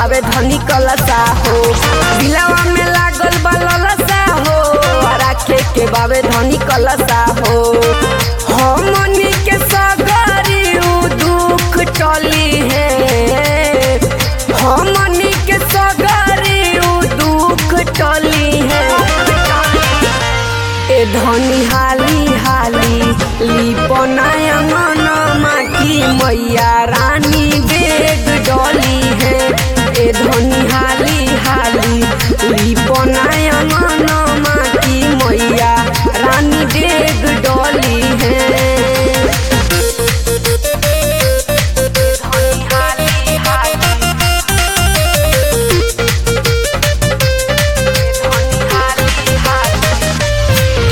बावे धनी कलसा हो दिलावा में लागल बा ललसा हो राखे के बावे धनी कलसा हो हमनी के सगरी उ दुख टली है हमनी के सगरी उ दुख टली है ए धनी हाली हाली लिपनाया मनमा की मैया रानी बेग डोली है ए धनी हाली हाली लिपनाया मनमा की मैया रानी बेग डोली है धनी हाली हाली धनी हाली हाली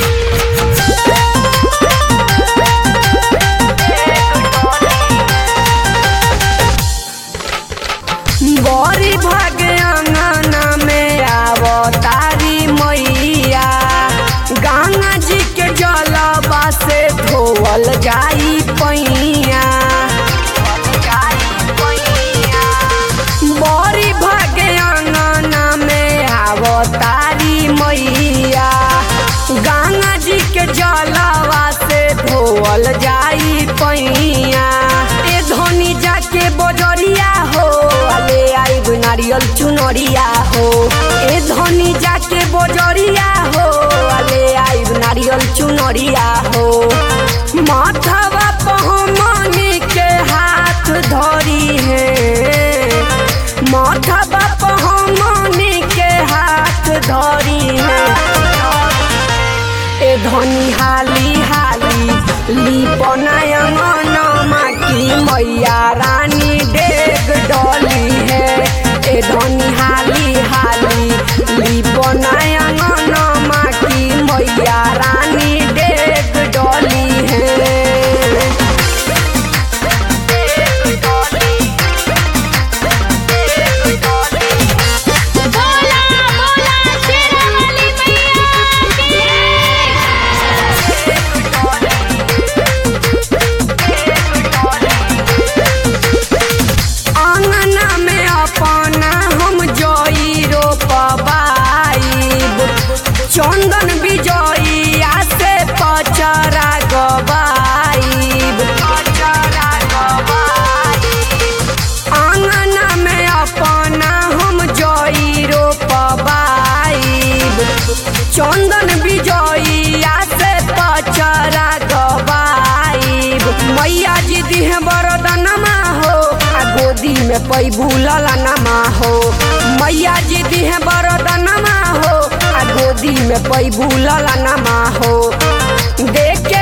बड़ी भागे अंगना में आवतारी मैया गंगा जी के जलवा से धोवल जाई पैया बड़ी भागे अंगना में आवतारी मैया गंगा जी के जलवा से धोवल जाई पैया ए धोनी जाके बजरिया हो ले आई नारियल चुनरिया हो ए धोनी जाके बजरिया हो ले आई नारियल चुनरिया हो माथवा पहमनी के हाथ धरी है माथवा पहमनी के हाथ धरी है ए धनी हाली हाली लिपनाय मनमा की मैया रानी डेग डोली है ए धनी हाली हाली लिपनाय मनमा की मैया रानी डेग डोली है डेग डोली डेग डोली बोला बोला शेरा वाली मैया आंगना में अपना हम जोई रोपबाइब चंदन बिजोइया से पचरा गबाइब आंगना में अपना हम जोई रोपबाइब चंदन बिजोइया से पचरा गबाइब मैया जी दिहे बरदनमा हो आ गोदी में पैबू ललनमा हो मैया जी दिहे बरदनमा हो आ गोदी में पैबू ललनमा हो देख के